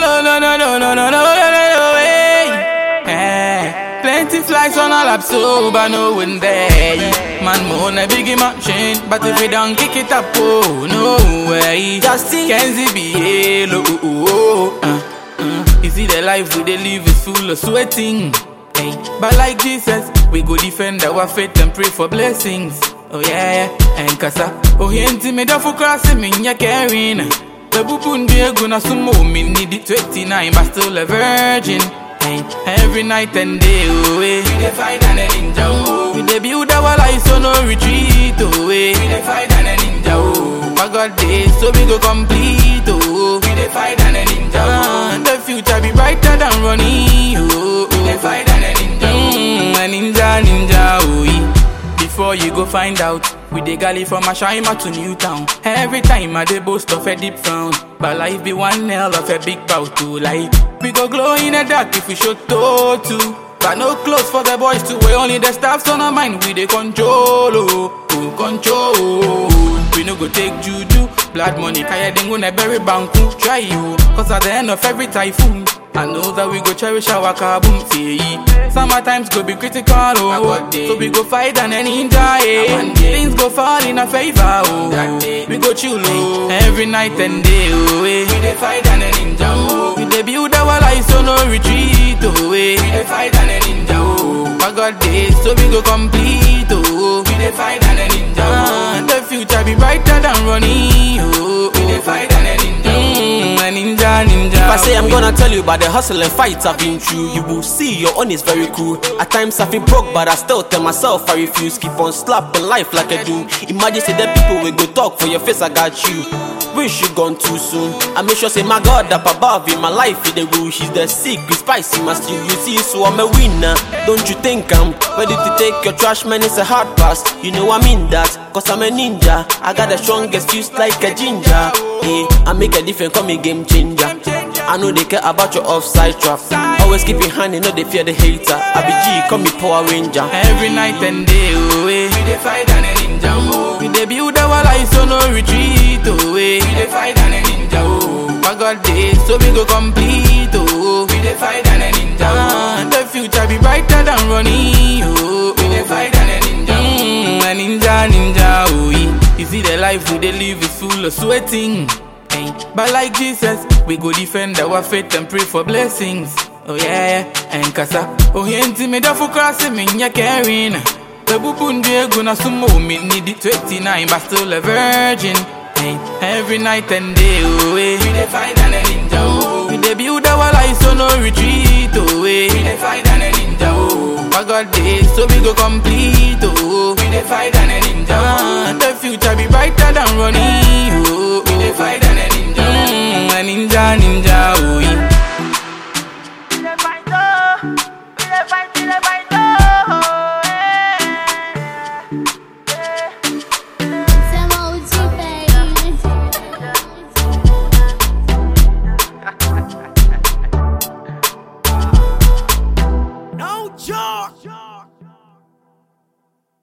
no, no, no, no, no, no, no, no, no, way. Eh, Plenty flies on a lap, so but no one there. Man, moan a biggie machine, but if we don't kick it up, oh, no way. Justin. Kenzie be hello, oh, oh, oh. Uh, uh. You see the life we they live is full of sweating. Hey, but like Jesus, we go defend our faith and pray for blessings. Oh yeah, yeah. and kasa. Oh he me da for crossing me ya caring. Babu be gonna sumo me need it 29 but still a virgin. Hey, every night and day, oh, eh. We dey fight and a ninja, oh. We dey build our life so no retreat, oh, eh. We dey fight and a ninja, oh. My God day, so we go complete, oh. We dey fight and a ninja, oh. The future be brighter than running, oh. We dey fight and a ninja, oh. Mm, a ninja, ninja, oh, eh. Before you go find out, we dey galley from Ashima to Newtown. Every time I dey boast of a deep frown, but life be one hell of a big bout to like. We go glow in the dark if we show toe too. But no clothes for the boys to wear, only the staffs on our mind we dey control, oh, oh, control. We no go take juju, blood money, kaya dengo na bury banku. Try you, cause at the end of every typhoon, I know that we go cherish our kaboom, say. Summer times go be critical, oh. So we go fight and then enjoy, eh. Things go fall in our favor, oh. We go chill, oh. Every night and day, oh, eh. We dey fight and then enjoy, oh. We dey build our life so no retreat, oh, eh. We dey fight and then enjoy, oh. My God day, so we go complete, oh. We dey fight and then enjoy, oh. The future be brighter than running, oh. We dey fight and then enjoy, mm, a ninja, ninja. If I say I'm oh, gonna tell you about the hustle and fights I've been through, you will see your own is very cool. At times I feel broke, but I still tell myself I refuse. Keep on slapping life like I do. Imagine say the people will go talk for your face, I got you. Wish you gone too soon. I make sure say my God up above in my life, he the rule. He's the secret spicy must you. You see, so I'm a winner. Don't you think I'm ready to take your trash man? It's a hard pass. You know I mean that, cause I'm a ninja. I got the strongest fuse like a ginger. Yeah, I make a difference, call me game changer. I know they care about your offside trap. Always keep it handy, no they fear the hater. I be G, call me Power Ranger. Every night and day, oh, eh. We dey fight and a ninja, oh. We dey build our life so no retreat, oh, eh. We dey fight and a ninja, oh. My God day, so we go complete, oh. We dey fight and a ninja, oh. The future be brighter than running, oh. We dey fight and a ninja, mm, a ninja, ninja, oh, eh. You see the life we dey live is full of sweating. Hey, but like Jesus, we go defend our faith and pray for blessings. Oh yeah, yeah, and kasa. Oh yenti me da for crossing me ya caring. The bubun egu na sumo me need it 29 but still a virgin. Hey, every night and day, oh eh. We dey fight and a ninja, oh. We dey build our life so no retreat, oh eh. We dey fight and a ninja, oh. My God day, so we go complete, oh. We dey fight and a